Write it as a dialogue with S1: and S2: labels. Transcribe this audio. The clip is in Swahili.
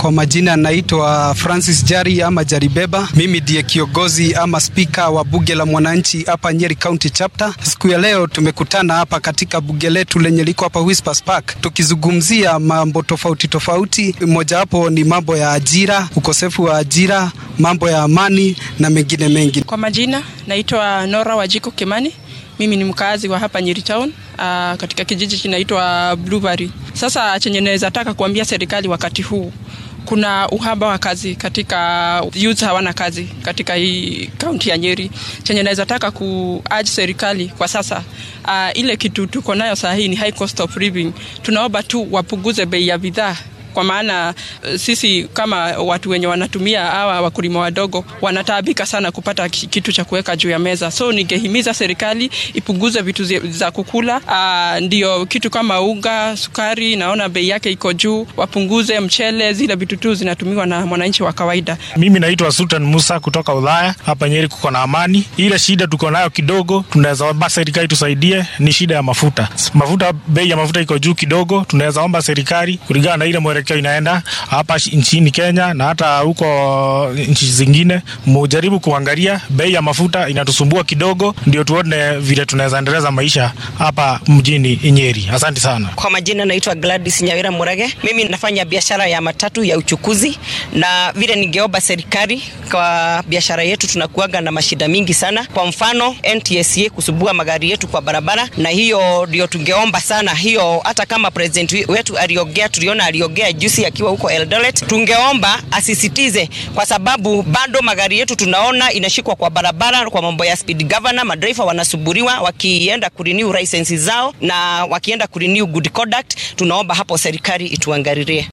S1: Kwa majina naitwa Francis Jari ama Jaribeba. Mimi ndiye kiongozi ama spika wa bunge la mwananchi hapa Nyeri County Chapter. Siku ya leo tumekutana hapa katika bunge letu lenye liko hapa Whispers Park tukizungumzia mambo tofauti tofauti. Mojawapo ni mambo ya ajira, ukosefu wa ajira, mambo ya amani na mengine mengi.
S2: Kwa majina naitwa Nora Wajiko Kimani. Mimi ni mkazi wa hapa Nyeri Town, uh, katika kijiji kinaitwa Blueberry. Sasa chenye naweza taka kuambia serikali wakati huu kuna uhaba wa kazi katika youth hawana kazi katika hii kaunti ya Nyeri. Chenye naweza taka kuaji serikali kwa sasa uh, ile kitu tuko nayo saa hii ni high cost of living. Tunaomba tu wapunguze bei ya bidhaa kwa maana sisi kama watu wenye wanatumia hawa wakulima wadogo wanataabika sana kupata kitu cha kuweka juu ya meza. So ningehimiza serikali ipunguze vitu za kukula. Aa, ndio kitu kama unga, sukari, naona bei yake iko juu, wapunguze mchele, zile vitu tu zinatumiwa na mwananchi wa kawaida.
S3: Mimi naitwa Sultan Musa kutoka Ulaya. Hapa Nyeri kuko na amani. Ile shida tuko nayo kidogo, tunaweza omba serikali tusaidie, ni shida ya mafuta. Mafuta, bei ya mafuta iko juu kidogo, tunaweza omba serikali kulingana na ile mwelekeo inaenda hapa nchini Kenya na hata huko nchi zingine, mujaribu kuangalia bei ya mafuta inatusumbua kidogo, ndio tuone vile tunaweza endeleza maisha hapa mjini Nyeri. Asante sana.
S4: Kwa majina naitwa Gladys Nyawira Murage. Mimi nafanya biashara ya matatu ya uchukuzi, na vile ningeomba serikali, kwa biashara yetu tunakuaga na mashida mingi sana. Kwa mfano NTSA kusubua magari yetu kwa barabara, na hiyo ndio tungeomba sana hiyo, hata kama president wetu aliongea, tuliona aliongea juzi akiwa huko Eldoret, tungeomba asisitize, kwa sababu bado magari yetu tunaona inashikwa kwa barabara kwa mambo ya speed governor. Madereva wanasuburiwa wakienda kurenew license zao na wakienda kurenew good conduct. Tunaomba hapo serikali ituangalilie.